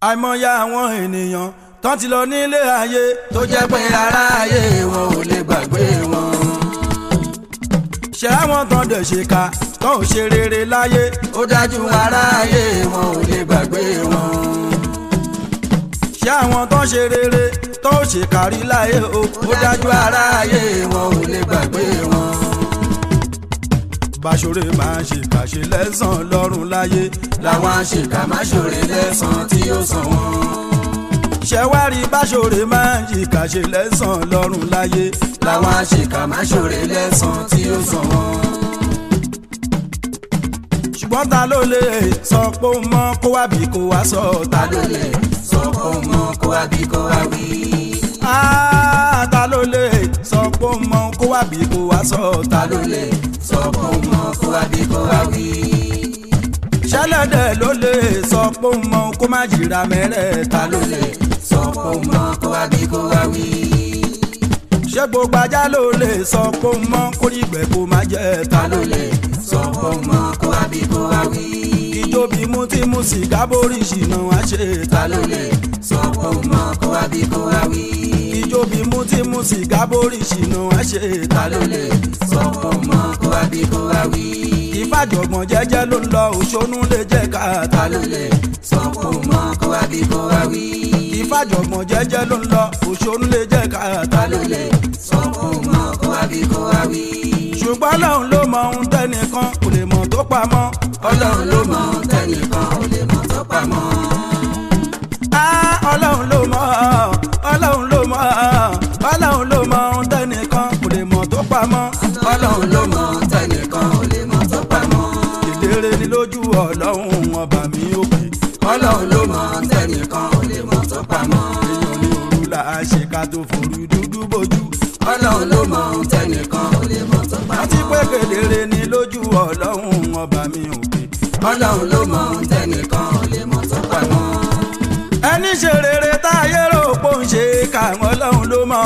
àìmọye àwọn ènìyàn tán ti lọ nílé ayé tó jẹ́ pé aráyé wọn ò lè gbàgbé wọn. ṣé àwọn tán dẹ̀ ṣe ká tán ò ṣe rere láyé ó dájú aráyé wọn ò lè gbàgbé wọn. ṣé àwọn tán ṣe rere tán ò ṣe kárí láyé o ó dájú aráyé wọn ò lè gbàgbé wọn báṣọ̀rẹ́ máa ń ṣèkàṣe lẹ́sàn-án lọ́rùn láyé làwọn àṣekà máa ṣòre lẹ́sàn-án tí ó sàn wọ́n. ṣẹ̀wárí báṣọ̀rẹ́ máa ń ṣèkàṣe lẹ́sàn-án lọ́rùn láyé làwọn àṣekà máa ṣòre lẹ́sàn-án tí ó sàn wọ́n. ṣùgbọ́n ta ló lè sọ pé ó mọ kó wá bí kó wá sọ ta ló lè sọ pé ó mọ kó wá bí kó wá wí. ta ló lè sọ pé ó mọ kó wá bí kó wá sọ ta ló lè sọ pé ó mọ kó wá bí kó wá wí. ṣẹlẹ́dẹ̀ ló lè sọ pé ó mọ kó má jìra mẹ́rẹ̀ẹ́ta ló lè sọ pé ó mọ kó wá bí kó wá wí. ṣé gbogbo ajá ló lè sọ pé ó mọ kó rí ìgbẹ́ kó má jẹ́ ta ló lè sọ pé ó mọ kó wá bí kó wá wí. ìjọbi mú tí mú sìgá borí ìṣìnà wá ṣe ta ló lè sọ pé ó mọ kó wá bí kó wá wí. ìjọbi mú tí mú sìgá borí ìṣìnà wá ṣe ta ló lè sọ pé ó mọ kó wá bí kó wá wí. ìfàjọ̀gbọ̀n jẹ́jẹ́ ló ń lọ òṣónú lè jẹ́ ká ta ló lè sọ pé ó mọ kó wá bí kó wá wí. ìfàjọ̀gbọ̀n jẹ́jẹ́ ló ń lọ òṣónú lè jẹ́ ká ta ló lè sọ pé ó mọ kó wá bí kó wá wí. ṣùgbọ́n ọlọ́run ló mọ ohun tẹ́nìkan kò lè mọ̀ tó pamọ́. ọlọ́run ló mọ ohun tẹ́nìkan kò lè mọ̀ tó pamọ́. ọlọ́run ló mọ ọlọ́run ló mọ ọlọ́run ló mọ ohun tẹ́nìkan kò lè mọ̀ tó pamọ́. ọlọ́run ló mọ ohun tẹ́nìkan kò lè mọ̀ tó pamọ́. kedere ni lójú ọlọ́run ọba mi òkè. ọlọ́run ló mọ ohun tẹ́nìkan kò lè mọ̀ tó pamọ́. èèyàn ní òru là á ṣe ká tó forú dúdú bójú. ọlọ́run ló mọ ohun tẹ́nìkan kò lè mọ̀ tó pamọ́. àti pé kedere ni lójú ọlọ́run ọba mi òkè. ọlọ́run ló mọ ohun tẹ́nìkan kò lè mọ̀ tó pamọ́. ẹni ṣe rere táyé rò pò ń ṣe káwọn ọlọ́run ló mọ̀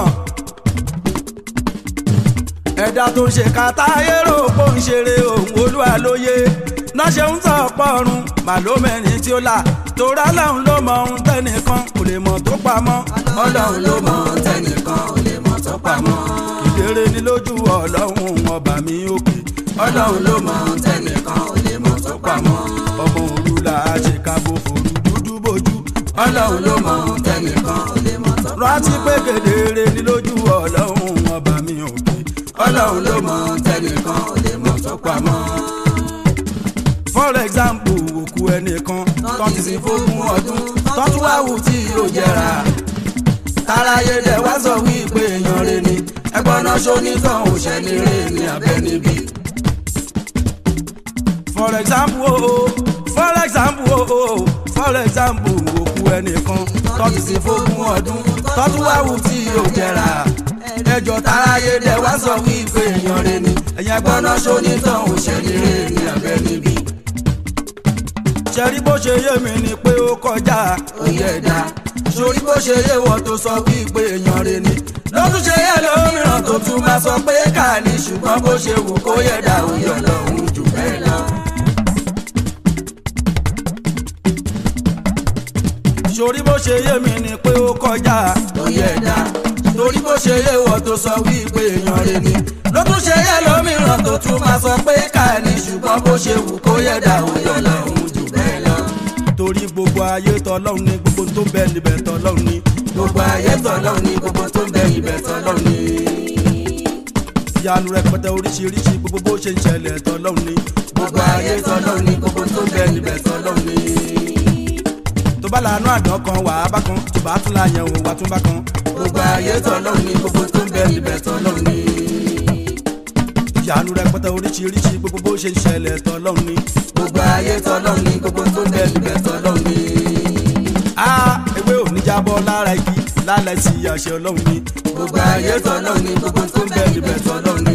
ẹ̀dá tó ń ṣe kàtáyé rò pò ń ṣeré òun olúwa lóye náà ṣe ń tọ̀ pọ̀run màlómẹ́rin tí ó là torá lọ́hùn ló mọ ohun tẹ́nìkan kò lè mọ̀ tó pamọ́. ọlọ́run ló mọ ohun tẹ́nìkan kò lè mọ̀ tó pamọ́. ìdérè ni lójú ọlọ́run ọba mi òkè. ọlọ́run ló mọ ohun tẹ́nìkan kò lè mọ̀ tó pamọ́. ọmọ òru là á ṣe kábò fòrú dúdú bójú. ọlọ́run ló mọ ohun tẹ́nìkan kò lè mọ̀ tó pamọ́. rántí pé kedere ni lójú ọlọ́run ọba mi òkè ọlọ́run ló mọ tẹnìkan ò lè mọ tó pamọ́. for example òkú ẹnìkan tó ti sin fógún ọdún tó tún wá wù tí yóò jẹrà. táráyé dẹ̀ wá sọ wípé èèyàn rẹ̀ ni ẹgbọ́n náà ṣonítàn ò ṣẹ́ni rẹ̀ ní abẹ́ níbí. for example o oh, for example o oh, for example òkú ẹnìkan tó ti sin fógún ọdún tó tún wá wù tí yóò jẹrà ẹjọ́ táráyé dẹ̀ wá sọ wípé èèyàn rẹ̀ ni ẹ̀yìn gbọ́ná ṣonítàn ò ṣẹ́ni rẹ̀ ní abẹ́ níbí. ṣẹ́rí bó ṣe yé mi ni pé ó kọjá òye ẹ̀dá sórí bó ṣe yé wọ́n tó sọ wípé èèyàn rẹ̀ ni lọ́tún ṣe yẹ lómìíràn tó tún máa sọ pé ká ní ṣùgbọ́n bó ṣe wù kó yẹ̀dá òye ọlọ́run jù bẹ́ẹ̀ lọ. sórí bó ṣe yé mi ni pé ó kọjá òye ẹ̀dá torí bó ṣe yé wọ́n tó sọ wípé èèyàn rẹ̀ ni ló tún ṣe yẹ lómìíràn tó tún máa sọ pé ká ní ṣùgbọ́n bó ṣe wù kó yẹ dà ó yọ lọ́hùn jù bẹ́ẹ̀ lọ. torí gbogbo ayé tọlọ́run ni gbogbo tó ń bẹ níbẹ̀ tọlọ́run ni. gbogbo ayé tọlọ́run ni gbogbo tó ń bẹ níbẹ̀ tọlọ́run ni. ìyanu rẹpẹtẹ oríṣiríṣi gbogbo bó ṣe ń ṣẹlẹ̀ tọlọ́run ni. gbogbo ayé tọlọ́run ni gbogbo tó ń bẹ níbẹ̀ tọlọ́run ni tó bá lànà àdán kan wà á bá kan tó bá tún láyẹn òun wà tún bá kan. gbogbo ayé tọ́lọ́run ni gbogbo tó ń bẹ níbẹ̀ tọ́lọ́run ni. ìyanu rẹpẹtẹ oríṣiríṣi gbogbo bó ṣe ń ṣẹlẹ̀ tọ́lọ́run ni. gbogbo ayé tọ́lọ́run ni gbogbo tó ń bẹ níbẹ̀ tọ́lọ́run ni. a ewé ò ní jábọ́ lára igi lálẹ́ sí àṣẹ ọlọ́run ni. gbogbo ayé tọ́lọ́run ni gbogbo tó ń bẹ níbẹ̀ tọ́lọ́run ni.